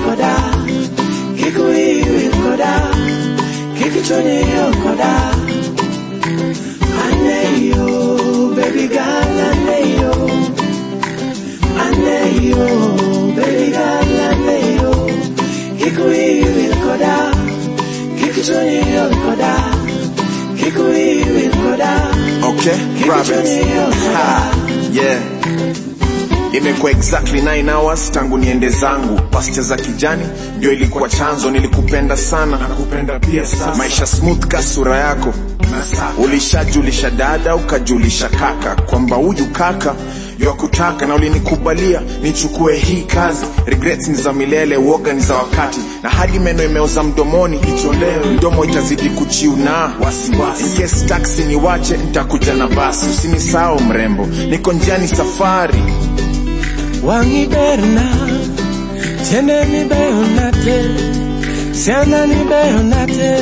koda Kikuyu wil koda Kikichuni wil koda Aneyo baby girl aneyo Aneyo baby girl aneyo Kikuyu wil koda Kikichuni wil koda Kikuyu wil koda Okay, Province. Ha, yeah. Imekuwa exactly 9 hours tangu niende zangu. Pasta za kijani ndio ilikuwa chanzo, nilikupenda sana, nakupenda pia sasa. Maisha smooth ka sura yako, ulishajulisha dada ukajulisha kaka kwamba huyu kaka yakutaka na ulinikubalia nichukue hii kazi. Regrets ni za milele, woga ni za wakati, na hadi meno imeoza mdomoni, itolewe mdomo itazidi kuchiuna wasiwasi. In case taxi niwache, nitakuja na basi. Usinisahau mrembo, niko njiani safari. Wangi berna, tiene ni beonate, siana ni beonate.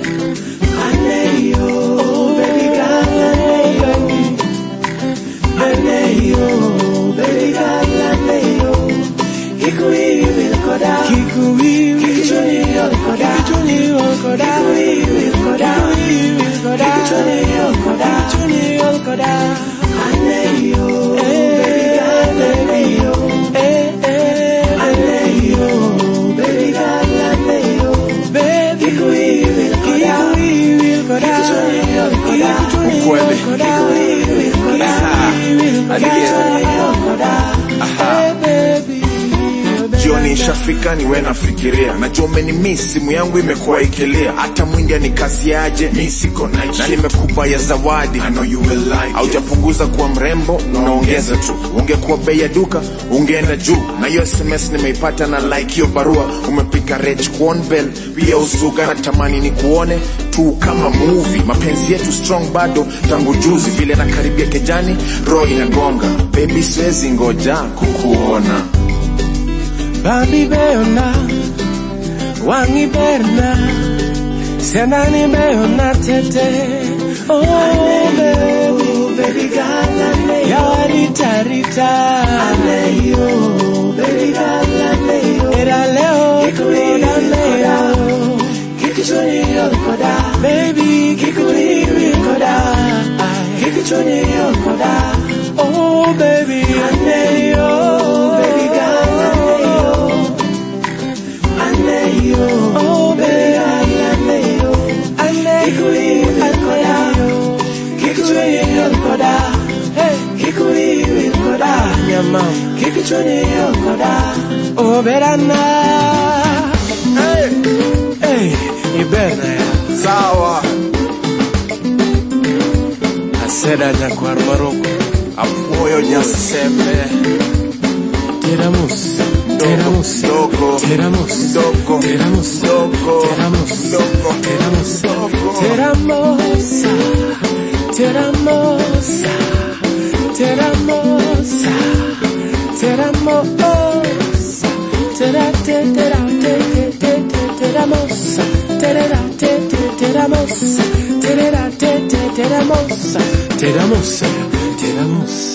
Aneyo, baby girl, aneyo. Aneyo, baby girl, aneyo. Kikuyi wil koda, kikuyi wil kichuni yol koda, kichuni yol koda, kikuyi wil koda, kikuyi wil koda, kichuni yol koda, kichuni yol koda. Aneyo, baby girl, aneyo. Aneyo, baby girl, aneyo. Baby, kikuyi wil koda, kikuyi wil koda, kichuni yol koda, kichuni yol Ukweli. koda, kikuyi wil koda, kikuyi wil koda, Adieu. kichuni yol koda. Hey, baby, oh, baby. jioni ishafika niwe nafikiria najua umenimi simu yangu imekuwa ikilia hata mwindi anikaziaje mi siko night na nimekupa ya zawadi I know you will like haujapunguza kuwa mrembo unaongeza tu ungekuwa bei ya duka ungeenda juu na hiyo sms nimeipata na like hiyo barua umepika rech kuonbel pia usuga na tamani ni kuone tu kama movie mapenzi yetu strong bado tangu juzi vile nakaribia kejani roho inagonga baby siwezi ngoja kukuona Bambi beona, wangi berna, senani beona tete. Oh, baby, baby girl, aneyo. Yawarita rita, aneyo, baby girl, aneyo. Era leo, ikoda leo. Kikichuni yokoda, baby, kikuri yokoda. Kikichuni yokoda, oh baby, aneyo, baby girl, aneyo. Aneyo, oh baby, aneyo. Aneyo, aneyo. Kikuchuni yokoda, hey, kikuri yokoda. Nyama, kikichuni yokoda, oh berana. Hey, hey, iberna ya. sawa Aseda nyakwar maroko. apuoyo nyasembe Teramus, teramus, dogo teramus, dogo teramus, dogo teramus, dogo teramus, dogo teramosa, teramosa, teramosa, teramosa, tera te tera te te te te teramosa, tera te te teramosa, tera te te teramosa, teramosa, teramosa.